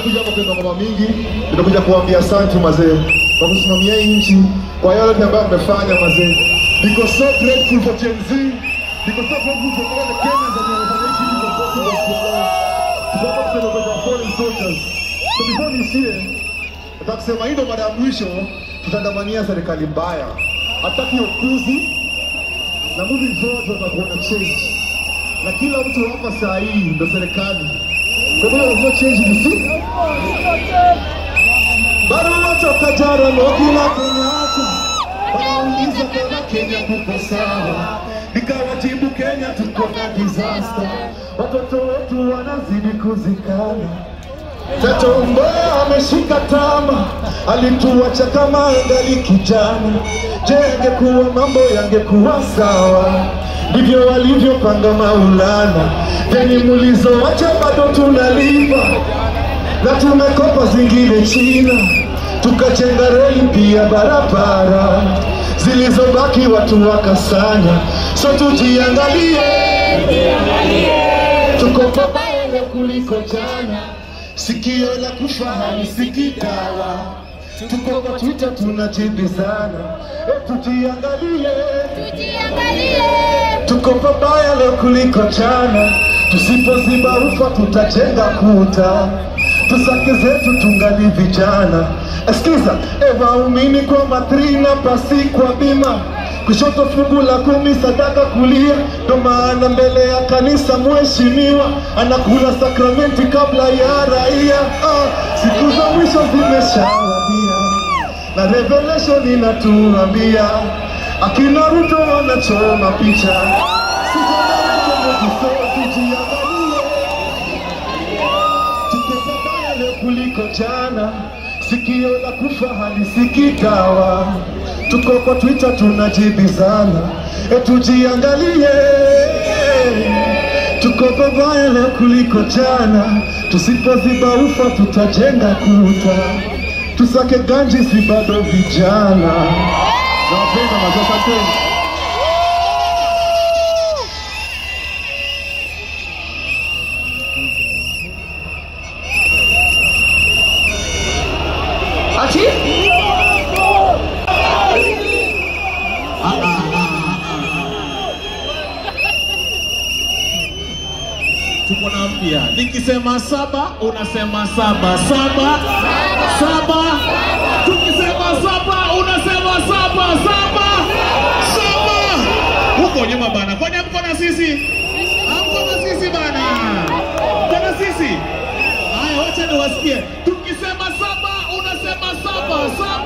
tumekuja hapa kuimba ngoma mingi, tumekuja kuambia asante mazee kwa kusimamia hii nchi, kwa yale yote ambayo mmefanya mazee. Niko so grateful for Gen Z. Niko so grateful for all the Kenyans that wamefanya hii kitu kwa possible siku ya leo. Tuko hapa kusema kwa fallen soldiers. So before niishie, nataka kusema hii ndo mara ya mwisho tutaandamania serikali mbaya. Hataki ukuzi na moving forward tutakuwa na change. Na kila mtu hapa saa hii ndo serikali. Kwa hiyo no change ni si bado watoka jara no kila Kenyatta wanauliza kama Kenya kuko sawa, nikawajibu Kenya tuko na disaster, watoto wetu wanazidi kuzikana. Tato Mboya ameshika tama, alituacha kama angali kijana. Je, angekuwa mambo yangekuwa sawa? Ndivyo walivyopanga Maulana, deni mulizoacha bado tunalipa na tumekopa zingine China, tukajenga reli pia barabara zilizobaki watu wakasanya. So tujiangalie, tuko pabaya leo kuliko jana, sikio la kufa halisikii dawa. Tuko kwa Twitter tunajibizana, e, tujiangalie tuko pabaya leo kuliko jana. Tusipoziba ufa tutajenga kuta, tusake zetu tungali vijana. Eskiza e, waumini kwa matrina pasi kwa bima kushoto fungu la kumi sadaka kulia, ndo maana mbele ya kanisa mheshimiwa anakula sakramenti kabla ya raia. Ah, siku za mwisho zimeshawadia na revelation inatuambia akina Ruto wanachoma picha. Tujiangalie, tuko pabaya leo kuliko jana, sikio la kufa halisikii dawa. Tuko kwa Twitter tunajibizana, e, tujiangalie tuko pabaya leo kuliko jana, tusipoziba ufa tutajenga kuta, tusake ganji si bado vijana. Nawapenda mazee, asanteni. Ati? Tuko na mpya. Nikisema saba, unasema saba. Saba. Saba. Tukisema saba, unasema saba. Saba. Saba. Huko nyuma bana. Kwani hamko na sisi? Hamko na sisi bana. Mko na sisi? Haya, wacha niwasikie. Tukisema saba, unasema saba. Saba.